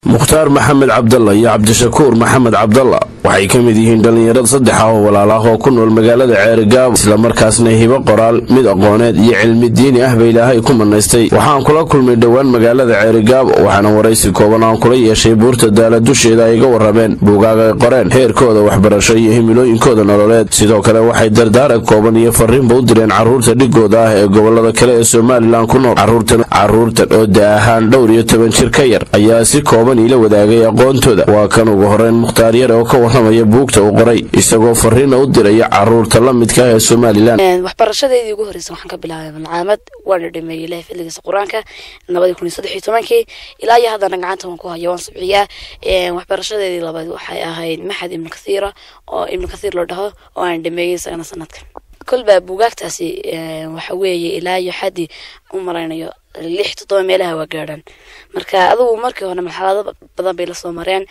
mukhtaar maxamed cabdalla iyo cabdishakuur maxamed cabdalla waxay ka mid yihiin dhallinyarada saddex ah oo walaal ah oo ku nool magaalada ceerigaabo islamarkaasna hibo qoraal mid aqooneed iyo cilmi diini ah ba ilaahay ku manaystay waxaan kula kulmay dhowaan magaalada ceerigaabo waxaana waraysi kooban aan kula yeeshay buurta daala dusheeda ay iga warrameen buugaag ay qoreen heerkooda waxbarasho iyo himilooyinkooda nololeed sidoo kale waxay dardaarag kooban iyo fariinba u direen carruurta dhigooda ah ee gobolada kale ee somalilan ku nool carruurtan oo da ahaan dhowr iyo toban jir ka yar ayaa si kooban iila wadaagay aqoontooda waa kan ugu horeyn mukhtaar yare oo ka warramaya buugta uu qoray isagoo fariina u diraya carruurta la midka ah ee somalilan waxbarashadeedii ugu horreysa waxaan ka bilaabay malcaamad waana dhameeyey ilahay fadligiisa qur-aanka labadii kun iyo saddex iyo tobankii ilaa iyo haddana gacanta waan ku haya waan subciyaa waxbarashadeedii labaad waxay ahayd maxad ibnu kathiira oo ibnu kathiir loo dhaho oo aan dhameeyey isagana sanadkan kolba buugaagtaasi waxa weeye ilaa iyo xaddii u maraynayo lix toddoba meelaha waa gaadhaan marka adugu markii hore marxalado badan bay lasoo mareen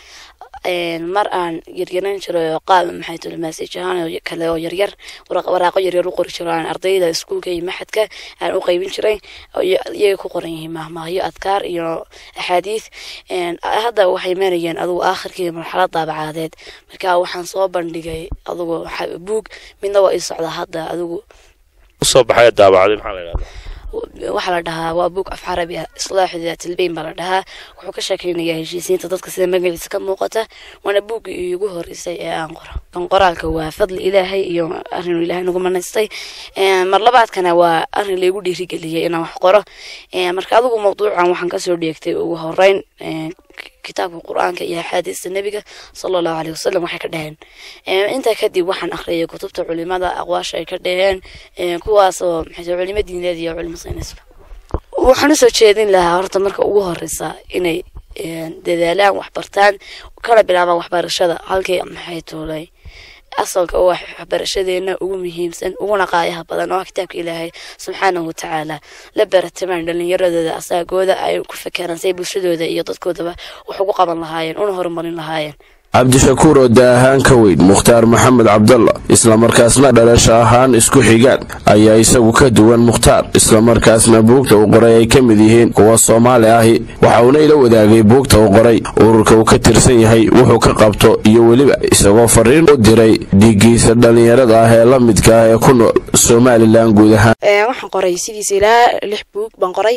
mar aan yaryaran jiray oo qaab maxay tuli maasij ahaan kale oo yaryar waraaqo yaryar u qori jiro aan ardayda iskuulka iyo maxadka aan u qaybin jiray iyagay ku qoran yihiin mahmaahyo adkaar iyo axaadiis hadda waxay marayeen adugu aakhirkii marxalad daabacadeed marka waxaan soo bandhigay adugu buug midna waa ii socdaa hadda adugu usoo baxay daabacday maxaa la yidhahdaa waxaa la dhahaa waa buug af carabi ah islaaxu daatilbeyn baa la dhahaa wuxuu ka sheekeynayaa heshiisiinta dadka sida magaciisa ka muuqata waana buuggii iigu horeysay ee aan qoro kan qoraalka waa fadli ilaahay iyo arrinuu ilaahay nagu manaystay mar labaadkana waa arrin laygu dhiirigeliyay inaan wax qoro marka adigu mawduucan waxaan kasoo dheegtay ugu horeyn kitaabka qur-aanka iyo axaadiista nebiga sala allahu caleyh wasalam waxay ka dhaheen intaa kadib waxaan akhriyay kutubta culimada aqwaasha ay ka dhaheen kuwaasoo maxay culimo diineed iyo culimo saynisba waxaan usoo jeedin lahaa horta marka ugu horeysa inay dadaalaan waxbartaan kala bilaabaan waxbarashada halkii maxay tuulay asalka oo waxbarashadeena ugu muhiimsan uguna qaayaha badan oo kitaabka ilaahay subxaanahu watacaala la baratamaan dhalinyaradooda asaagooda ay ku fakeraan say bulshadooda iyo dadkoodaba wax ugu qaban lahaayeen una horumarin lahaayeen cabdishakuur oo da ahaan ka weyn mukhtaar maxamed cabdalla islamarkaasna dhalasho ahaan isku xigaan ayaa isagu ka duwan mukhtaar islamarkaasna buugta uu qoray ay ka mid yihiin kuwa soomaali ahi waxa uuna ila wadaagay buugta uu qoray ururka uu ka tirsan yahay wuxuu ka qabto iyo weliba isagoo fariin u diray dhigiisa dhallinyarada ah ee la midka ah ee ku nool somalilan guud ahaan waxaan qoray sidiisa ilaa lix buug baan qoray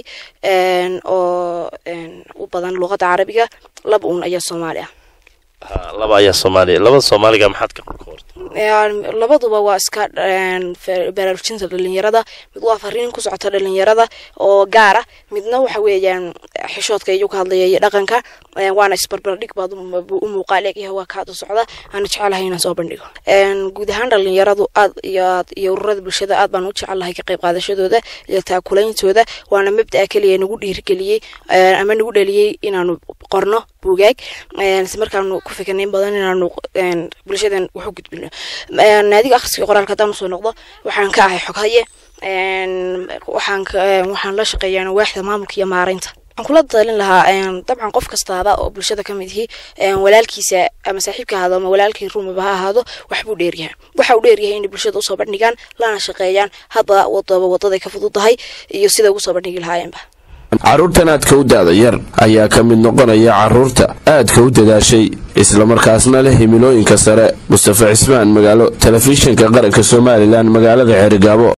oo u badan luuqadda carabiga laba uun ayaa soomaali ah laba ayaa soomaaliya labada soomaaliga maxaad ka qortay labaduba waa iska baraarujinta dhalinyarada mid waa fariin ku socota dhalinyarada oo gaar ah midna waxa weeyaan xishoodka iyuu ka hadlaya iyo dhaqanka waana isbarbardhig baad u muuqaal egyahay waa kaad u socda aana jecelahay inaan soo bandhigo guud ahaan dhalinyaradu aad iyo aad iyo ururada bulshada aad baan u jecelahay ka qayb qaadashadooda iyo taakulaintooda waana mabda'a keliya nagu dhiirigeliyey ama nagu dhaliyey inaanu qorno buugaag isla markaanu ku fikirnayn badan inaanu bulshadan wax u gudbino naadiga akhriska qoraalka haddaan usoo noqdo waxaan ka ahay xoghaye waxaan waxaan la shaqeeyaa waaxda maamulka iyo maaraynta waxaan kula talin lahaa dabcan qof kastaaba oo bulshada ka mid ihi walaalkiisa ama saaxiibka ahaado ama walaalkii rumaba ha ahaado waxbuu dheeryahay waxa uu dheeryahay inay bulshada usoo bandhigaan lana shaqeeyaan hadba wadaba wadaday ka fududahay iyo sida ugu soo bandhigi lahaayeenba carruurtan aadka u daada yar ayaa ka mid noqonaya carruurta aadka u dadaashay islamarkaasna leh himilooyinka sare mustafa cismaan magaalo telefishinka qaranka somalilan magaalada ceerigaabo